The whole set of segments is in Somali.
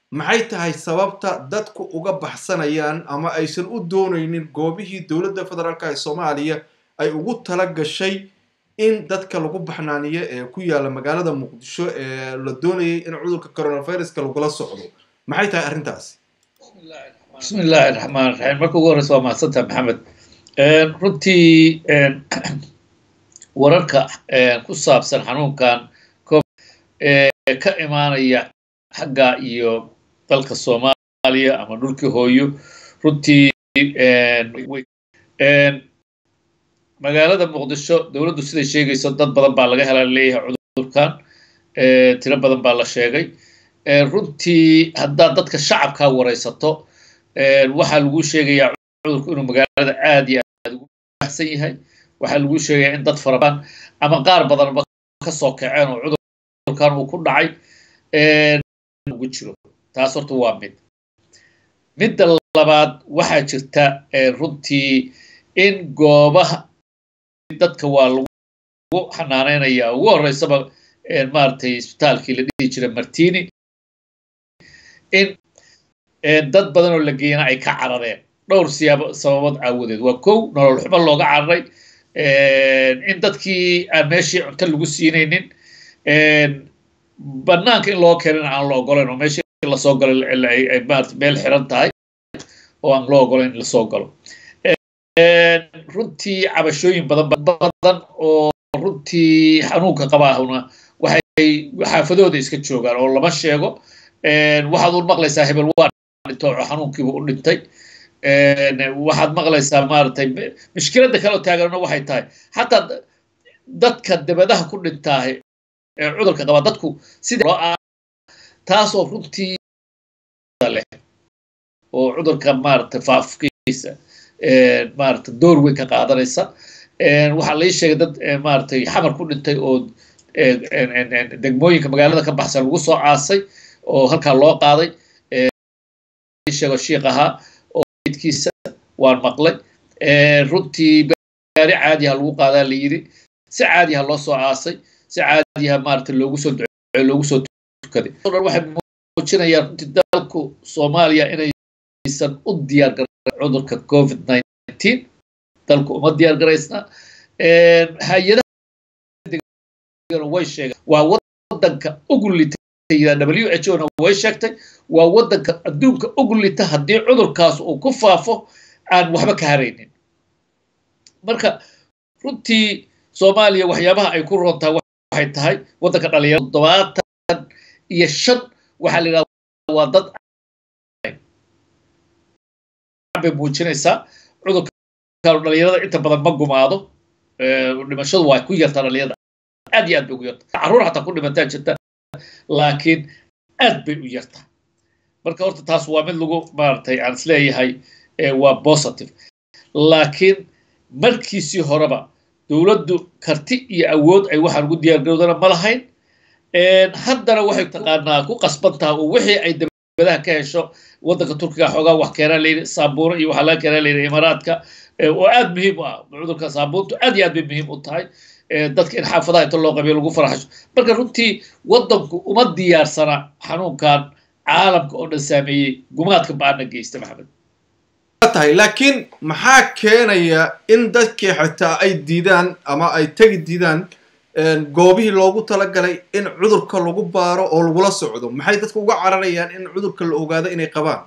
maxay tahay sababta dadku uga baxsanayaan ama aysan u doonaynin goobihii dowladda federaalk ee soomaaliya ay ugu tala gashay in dadka lagu baxnaaniyo ee ku yaalla magaalada muqdisho ee la doonayay in cudurka coronaviruska lagula socdo maxay tahay arrintaasi bismi illaahi raxmaan raxiim marka ugu horreysa waa mahadsantaha maxamed runtii wararka ku saabsan xanuunkan ee ka imaanaya xagga iyo dalka soomaaliya ama dhulkii hooyo runtii magaalada muqdisho dowladdu siday sheegayso dad badan baa laga helaa leeyahay cudurkan tiro badan baa la sheegay runtii haddaad dadka shacabkaa waraysato waxaa lagu sheegayaa cudurku inuu magaalada aad iyo aad ugu baxsan yahay waxaa lagu sheegayaa in dad farabadan ama qaar badanba ka soo kaceen oo cudurkan uu ku dhacay ugu jiro taas horta waa mid midda labaad waxaa jirta runtii in goobaha dadka waa lagu xanaanaynaya ugu horreysaba maaragtay isbitaalkii la dhihi jiray martini in dad badan oo la geeyana ay ka carareen dhowr siyaabo sababood aawadeed waa kow nolol xumo looga cararay in dadkii aan meeshii cunto lagu siinaynin banaanka in loo keenin aan la ogolayn oo meeshii lasoo galo maarata meel xiran tahay oo aan loo ogolayn in lasoo galo runtii cabashooyin badan badan oo runtii xanuunka qabaahuna waxay xaafadooda iska joogaan oo lama sheego waxaad u maqlaysaa hebel waa dhinto oo xanuunkiiba u dhintay waxaad maqlaysaa maaragtay mushkiladda kaloo taaganna waxay tahay xataa dadka dabadaha ku dhintaahe ee cudurka qabaa dadku sida loo ah taasoo runtii leh oo cudurka maaragtay faafkiisa maaragtay door weyn ka qaadanaysa waxaa lai sheegay dad maaragtay xamar ku dhintay oo degmooyinka magaalada ka baxsan lagu soo aasay oo halkaa loo qaaday sheego shiik ahaa oo idkiisa waan maqlay runtii gaari caadiha lagu qaadaa la yidhi si caadiha loo soo aasay si caadiha maaragtay loogu soo duceeyo loogu soo tukaday o dhan waxay muujinayaan runtii dalku soomaaliya inaysan u diyaar garan cudurka covid nineteen dalku uma diyaar garaysna hay-adaha way sheegeen waa wadanka ugu lita w h o na way sheegtay waa wadanka adduunka ugu lita haddii cudurkaas uu ku faafo aan waxba ka haraynin marka runtii soomaaliya waxyaabaha ay ku rontaa waxay tahay waddanka dhalinyarada toddobaatan iyo shan waxaa la yidhahda waa dad bay muujinaysaa cudurka dhalinyarada inta badan ma gumaado dhimashadu waa ku yartaa dhalinyarada aad iyo aad bay ugu yartaa carruur xataa ku dhimataa jirta laakiin aad bay u yartaa marka horta taas waa mid lagu maaragtay aan isleeyahay waa positive laakiin markiisii horeba dowladdu karti iyo awood ay waxaan ugu diyaargarowdana ma lahayn haddana waxay taqaanaa ku qasban taha oo wixii ay dabadaha ka hesho waddanka turkiga xoogaa wax keenaa layidhi saabuuro iyo waxaa laga keenaa layidhi imaaraadka oo aad muhiim u ah cudurka saabuuntu aad iyo aad bay muhiim u tahay dadka in xaafadaha inta loo qabiyo lagu faraxasho marka runtii waddanku uma diyaarsana xanuunkan caalamka oo dhan saameeyey gumaadka ba-ana geysta maxamed tahay laakiin maxaa keenaya in dadkii xitaa ay diidaan ama ay tegi diidaan goobihii loogu talagalay in cudurka lagu baaro oo lagula socdo maxay dadka uga cararayaan in cudurka la ogaado inay qabaan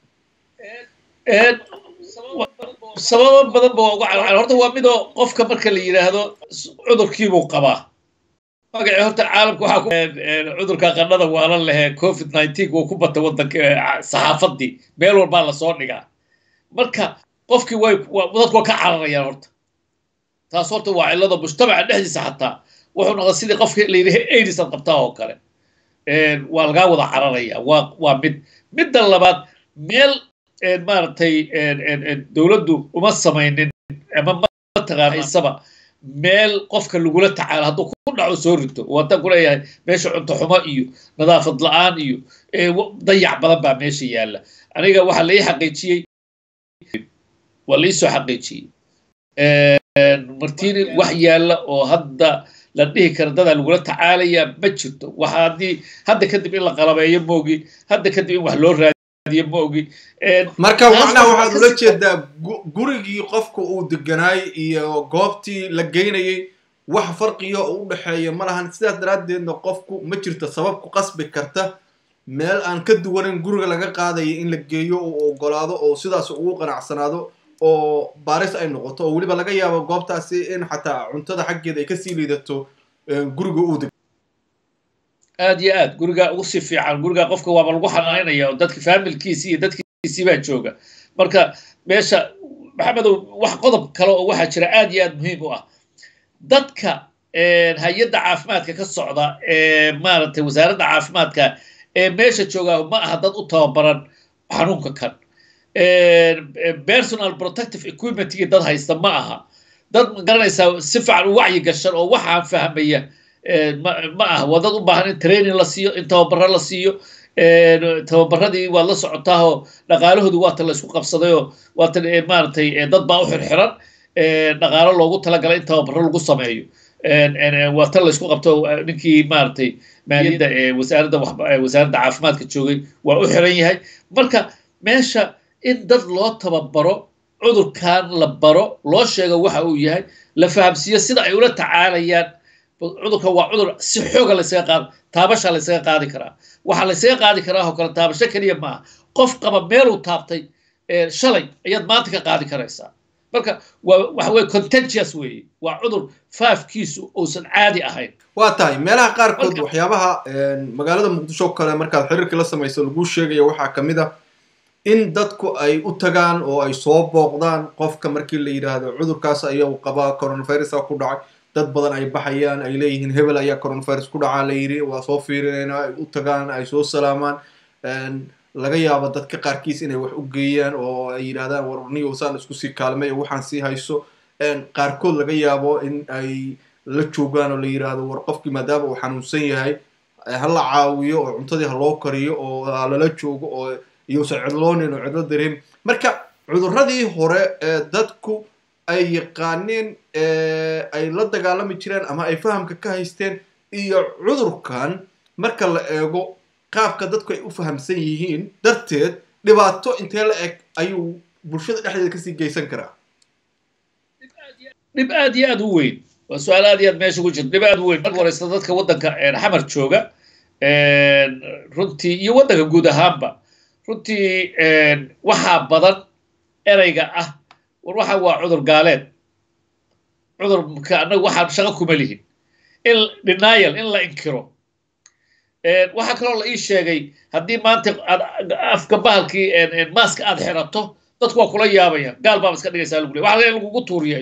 sababo badan ba waa uga carcar horta waa midoo qofka marka la yidhaahdo cudurkiibuu qabaa magacii horta caalamka waxaa ku cudurka qandhada waalan lehee covid nineteen wuu ku batay waddanka saxaafadii meel walbaa lasoo dhigaa marka qofkii way dadku waa ka cararayaan horta taas horta waa cillada mujtamaca dhexdiisa xataa wuxuu noqda sidii qofkii la yidhi aids ad qabtaa oo kale waa lagaa wada cararaya waa waa mid midda labaad meel maaragtay dowladdu uma samaynin ama mataqaanaysaba meel qofka lagula tacaalo hadduu ku dhaco soo rito wadan ku leeyahay meesha cunto xumo iyo nadaafad la-aan iyo dayac badan baa meesha yaalla aniga waxaa lai xaqiijiyey waa laisoo xaqiijiyey martini wax yaalla oo hadda la dhihi kara dadaa lagula tacaalayaa ma jirto waxa haddii hadda kadib in la qalabeeyo moogi hadda kadib in wax loo raadiyo moogi marka macnaha waxaad ula jeedaa gurigii qofka uu deganaay iyo goobtii la geynayay wax farqiga oo u dhexeeya ma lahan sidaas daraaddeedna qofku ma jirto sabab ku qasbi karta meel aan ka duwanin guriga laga qaadaya in la geeyo uu ogolaado oo sidaas ugu qanacsanaado oo baaris ay noqoto oo weliba laga yaabo goobtaasi in xataa cuntada xaggeeda ay kasii liidato guriga uu deg aad iyo aad gurigaa ugu si fiican gurigaa qofka waaba lagu xanaanaya oo dadki faamilkiisi iyo dadkiisii baa jooga marka meesha maxamedow wax qodob kale oo waxaa jira aad iyo aad muhiim u ah dadka hay-adda caafimaadka ka socda ee maaragtay wasaaradda caafimaadka ee meesha joogaa ma aha dad u tababaran xanuunka kan personal protective equipmentkii dad haysta ma aha dad garanaysaa si fiican u wacyi gashan oo waxaan fahmaya ma aha waa dad u baahan in training la siiyo in tababaro la siiyo tababaradii waad la socotaahoo dhaqaalahoodu waata la isku qabsadayoo waata maaragtay dad baa u xirxiran dhaqaalo loogu talagalay in tababaro lagu sameeyo waa tan la isku qabto ninkii maaragtay maaliyadda wasaaradda wasaaradda caafimaadka joogay waa u xiran yahay marka meesha in dad loo tababaro cudurkan la baro loo sheego waxa uu yahay la fahamsiiyo sida ay ula tacaalayaan cudurkan waa cudur si xooga laysaga qaad taabasha laysaga qaadi karaa waxaa laysaga qaadi karaa oo kale taabasho keliya maaha qof qaba meeluu taabtay shalay ayaad maanta ka qaadi karaysaa marka waa waxa weye contagious weeye waa cudur faafkiisu uusan caadi ahayn waa tahay meelaha qaarkood waxyaabaha magaalada muqdisho kale markaad xiriirkii la samayso laguu sheegaya waxaa ka mid ah in dadku ay u tagaan oo ay soo booqdaan qofka markii la yidhaahdo cudurkaas ayagu qabaa coronavirusa ku dhacay dad badan ay baxayaan ay leeyihiin hebel ayaa coronavirus ku dhacaa la yidhi waa soo fiirinaynaa ay u tagaan ay soo salaamaan laga yaabo dadka qaarkiis inay wax u geeyaan oo ay yidhahdaan warniyo saan isku sii kaalmay oo waxaan sii hayso qaarkood laga yaabo in ay la joogaan oo la yidhaahdo war qofkii maadaama uu xanuunsan yahay ha la caawiyo oo cuntadii ha loo kariyo oo lala joogo oo iyousan cidloonin oo cidlo dareem marka cudurradii hore ee dadku ay yaqaaneen ay la dagaalami jireen ama ay fahamka ka haysteen iyo cudurkan marka la eego qaabka dadku ay u fahamsan yihiin darteed dhibaato intee la eg ayuu bulshada dhexdeeda kasii geysan karaa dhib aad iyo aad u weyn waa su-aal aad iyo aad meesha ku jirta dhib aad u weyn marka horeysta dadka waddanka xamar jooga runtii iyo waddanka guud ahaanba runtii waxaa badan ereyga ah war waxa waa cudur gaaleed cudurka annaga waxaan shaqo kuma lihin in denial in la inkiro waxaa kaloo la ii sheegay haddii maanta aad afka bahalkii maaska aad xirato dadku waa kula yaabayaan gaal baaba iska dhigaysaa lagu le waxa in lagugu tuuriya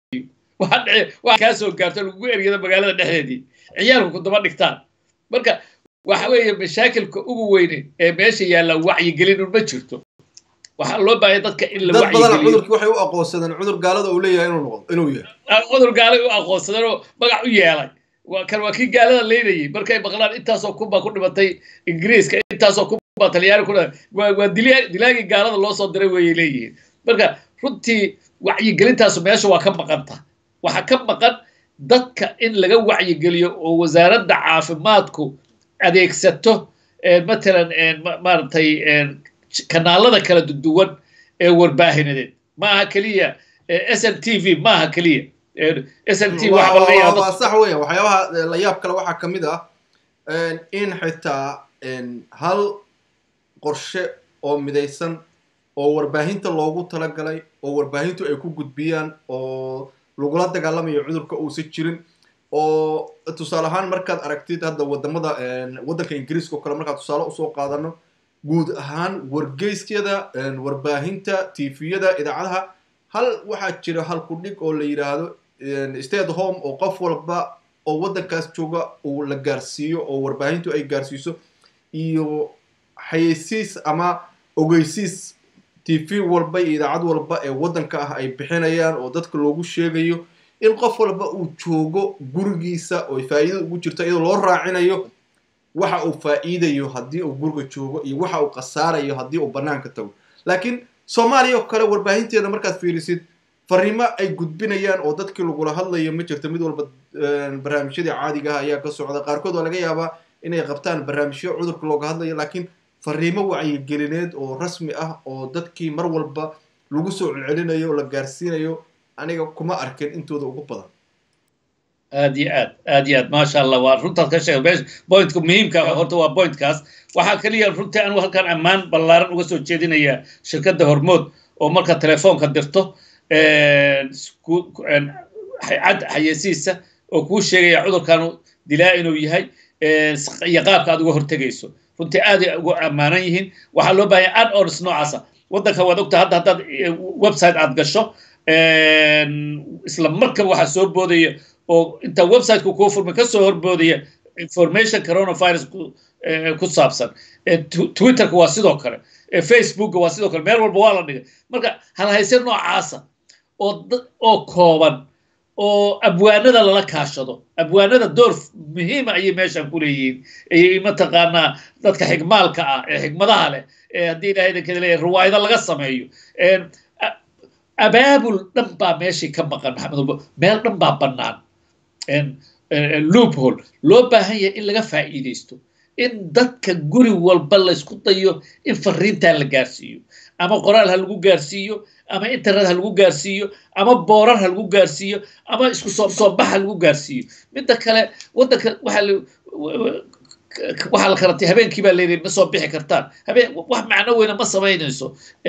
waxa kaa soo gaarto lagugu eryada magaalada dhexdeedii ciyaalku ku daba dhigtaan marka waxa weeye mashaakilka ugu weyne ee meesha yaalla wacyigelin ma jirto waxaa loo baahaya dadka in la dad badan cudurkii waxay u aqoonsadeen cudur gaalada uu leeyahay inuu noqdo inuu yahay cudur gaalay u aqoonsadeen oo magac u yeelay waa kan waa kii gaalada leynayay markay maqlaan intaasoo kunbaa ku dhimatay ingiriiska intaasoo kunbaa talyaani ku waa waa dilaagii gaalada loo soo diray wayay leeyihiin marka runtii wacyigelintaasu meesha waa ka maqanta waxaa ka maqan dadka in laga wacyigeliyo oo wasaaradda caafimaadku adeegsato matalan maaragtay kanaalada kala duwan ee warbaahineed ma aha keliya s n t v ma aha keliya s n t waa sax weya waxyaabaha la yaab kale waxaa ka mid ah in xitaa hal qorshe oo midaysan oo warbaahinta loogu talagalay oo warbaahintu ay ku gudbiyaan oo lagula dagaalamayo cudurka uusan jirin oo tusaale ahaan markaad aragtid hadda wadamada waddanka ingiriiska oo kale markaad tusaale usoo qaadano guud ahaan wargeysyada warbaahinta tviyada idaacadaha hal waxaa jira hal kudhig oo la yidhaahdo state home oo qof walba oo waddankaas jooga uu la gaarsiiyo oo warbaahintu ay gaarsiiso iyo xayeysiis ama ogeysiis tv walba iyo idaacad walba ee waddanka ah ay bixinayaan oo dadka loogu sheegayo in qof walba uu joogo gurigiisa oo faa'iida ugu jirto iyadoo loo raacinayo waxa uu faa'iidayo haddii uu guriga joogo iyo waxa uu khasaarayo haddii uu bannaanka tago laakiin soomaaliya oo kale warbaahinteeda markaad fiirisid fariimo ay gudbinayaan oo dadkii lagula hadlayo ma jirto mid walba barnaamijyadii caadiga ah ayaa ka socda qaarkood waa laga yaabaa inay qabtaan barnaamijyo cudurka looga hadlayo laakiin fariimo wacyigelineed oo rasmi ah oo dadkii mar walba lagu soo celcelinayo oo la gaarsiinayo aniga kuma arkin intooda ugu badan aad iyo aad aad iyo aad maasha allah waa runtaad ka sheegay meesha pointka muhiimka horta waa pointkaas waxaa keliya runtii anigu halkan ammaan ballaaran uga soo jeedinayaa shirkadda hormood oo marka telefoonka dirto cad xayeysiisa oo kuu sheegaya cudurkanu dilaa inuu yahay iyo qaabka aad uga hortegayso runtii aaday ugu ammaanan yihiin waxaa loo baahanya ad ons noocaasa waddanka waad ogta hadda haddaad website aad gasho isla markaba waxaa soo boodaya oo inta websiteka kuu furmay kasoo horboodaya information coronavirus ku saabsan twitterka waa sidoo kale facebookka waa sidoo kale meel walba waa la dhigay marka halhayse noocaasa oo oo kooban oo abwaanada lala kaashado abwaanada door muhiima ayay meeshan ku leeyihiin ayay mataqaanaa dadka xigmaalka ah ee xigmadaha leh ee haddii ilahay idinkada leeyahay riwaayado laga sameeyo abaabul dhan baa meeshii ka maqan maxamed meel dhan baa bannaan loophole loo baahan yahay in laga faa'iidaysto in dadka guri walba laysku dayo in fariintaa la gaarsiiyo ama qoraal ha lagu gaarsiiyo ama internet ha lagu gaarsiiyo ama boorar ha lagu gaarsiiyo ama isku soo soobax ha lagu gaarsiiyo midda kale waddanka waxaa waxaa la karatay habeenkii baa layidhi ma soo bixi kartaan habeen wax macno weyna ma samaynayso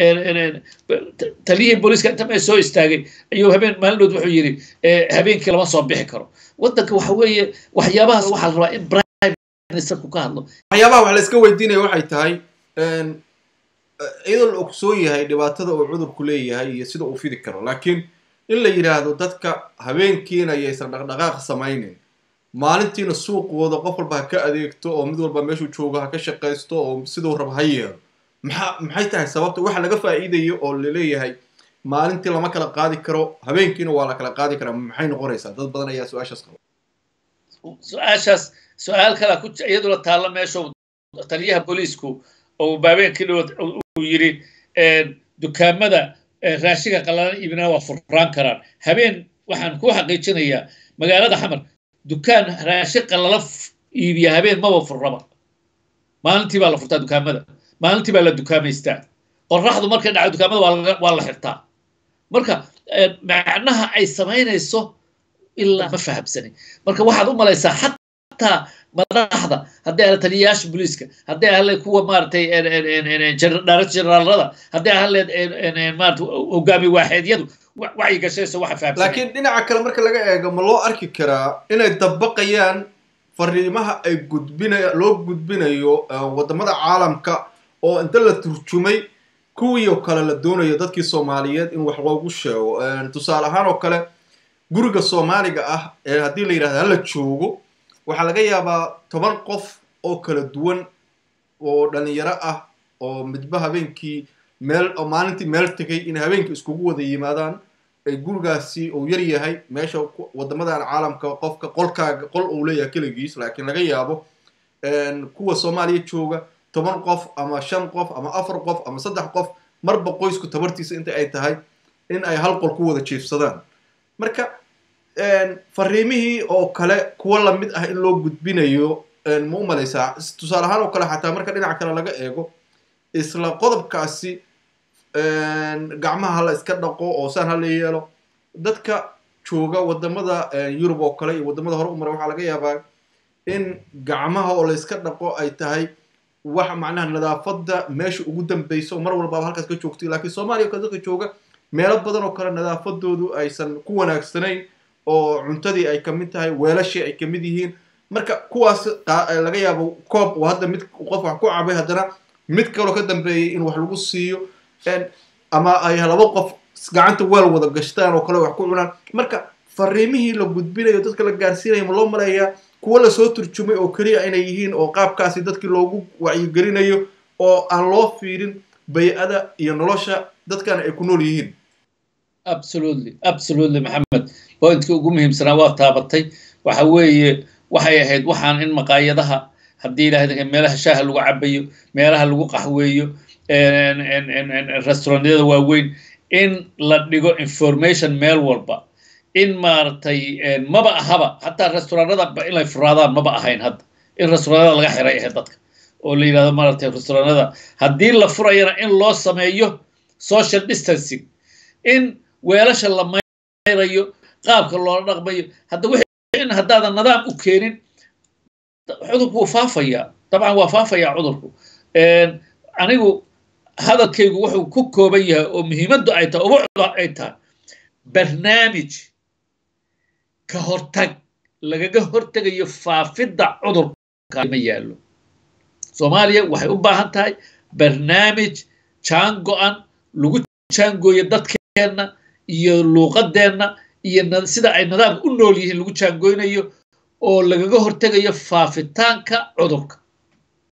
taliyihii booliiska inta mee soo istaagay ayuu habeen maalinood wuxuu yidhi habeenkii lama soo bixi karo waddanka waxa weeye waxyaabahaas waxaa la rabaa in prime ministerku ka hadlo waxyaabaha wax la iska weydiinaya waxay tahay iyadoo la ogsoon yahay dhibaatada uu cudurku leeyahay iyo sida uu fidi karo laakiin in la yidhaahdo dadka habeenkiina ayaysan dhaqdhaqaaq samaynin maalintiina suuqooda qof walba ha ka adeegto oo mid walba meeshuu joogo ha ka shaqaysto oo siduu raba ha yeelo maxaa maxay tahay sababta waxa laga faa'iidayo oo laleeyahay maalintii lama kala qaadi karo habeenkiina waa la kala qaadi karaa maxay noqonaysaa dad badan ayaa su-aashaas qaba su-aashaas su-aal kala ku iyaduna taalla meesha taliyaha booliisku oo habeenkii dhow uu yidhi dukaamada raashiga qalalan iibinaa waa furraan karaan habeen waxaan ku xaqiijinayaa magaalada xamar dukaan raashin qalala iibiya habeen maba furraba maalintii baa la furtaa dukaamada maalintii baa la dukaamaystaa qorraxdu markay dhacdo dukaamada waa la xirtaa marka macnaha ay samaynayso ilaa ma fahamsanin marka waxaad u malaysaa xataa madaxda hadday ahla taliyayaasha booliiska hadday ahleed kuwa maaratay dhaarat generaalada hadday ahleed maarata hogaami waaxeedyadu wacyi gashayso waxa fahamsan laakiin dhinaca kale marka laga eego ma loo arki karaa inay dabaqayaan fariimaha ay gudbinaya loo gudbinayo waddamada caalamka oo inta la turjumay kuwii oo kale la doonayo dadkii soomaaliyeed in wax loogu sheego tusaale ahaan oo kale guriga soomaaliga ah ee haddii la yidhahdo hala joogo waxaa laga yaabaa toban qof oo kala duwan oo dhalinyaro ah oo midba habeenkii meel oo maalintii meel tegay inay habeenkii iskugu wada yimaadaan ay gurigaasi uu yar yahay meesha waddamadan caalamka qofka qolkaaga qol uu leeyahay keligiis laakiin laga yaabo kuwa soomaaliya jooga toban qof ama shan qof ama afar qof ama saddex qof marba qoysku tabartiisa inta ay tahay in ay hal qol ku wada jiifsadaan marka fariimihii oo kale kuwa lamid ah in loo gudbinayo ma u malaysaa tusaale ahaan oo kale xataa marka dhinaca kale laga eego isla qodobkaasi gacmaha hala iska dhaqo oo saan hala yeelo dadka jooga waddamada yurub oo kale iyo waddamada hore u mara waxaa laga yaabaa in gacmaha oo la iska dhaqo ay tahay wax macnaha nadaafadda meesha ugu dambayso mar walbaaba halkaas ka joogtay laakiin soomaaliya ka dadka jooga meelo badan oo kale nadaafadoodu aysan ku wanaagsanayn oo cuntadii ay kamid tahay weelashii ay kamid yihiin marka kuwaas laga yaabo koob oo hadda mid qof wax ku cabay haddana mid kaloo ka dambeeyay in wax lagu siiyo ama ay laba qof gacanta weel wada gashtaan oo kale wax ku cunaan marka fariimihii la gudbinayo dadka la gaarsiinayo ma loo maleeyaa kuwa lasoo turjumay oo keliya inay yihiin oo qaabkaasi dadkii loogu wacyigelinayo oo aan loo fiirin bay-ada iyo nolosha dadkana ay ku nool yihiin absolutely absolutely maxamed pointka ugu muhiimsanaa waa taabatay waxa weeye waxay ahayd waxaan in maqaayadaha haddii ilaahay meelaha shaaha lagu cabayo meelaha lagu qaxweeyo restaurantyada waaweyn in la dhigo information meel walba in maaragtay maba ahaba hataa restauranada inay furaadaan maba ahayn hadda in restauranada laga xiray ahayd dadka oo la yidhahdo maaragtay restauranada haddii la furayana in loo sameeyo social distancing in weelasha la mayrayo qaabka loola dhaqmayo hadda wixii in haddaadan nadaam u keenin cudurku wuu faafayaa dabcan waa faafayaa cudurku anigu hadalkaygu wuxuu ku kooban yahay oo muhiimaddu ay tahay ubucda ay tahay barnaamij ka hortag lagaga hortegayo faafidda cudurka ma yaallo soomaaliya waxay u baahan tahay barnaamij jaan go-an lagu jaangooyo dadkeenna iyo luuqadeenna iyo sida ay nidaamka u nool yihiin lagu jaangooynayo oo lagaga hortegayo faafitaanka cudurka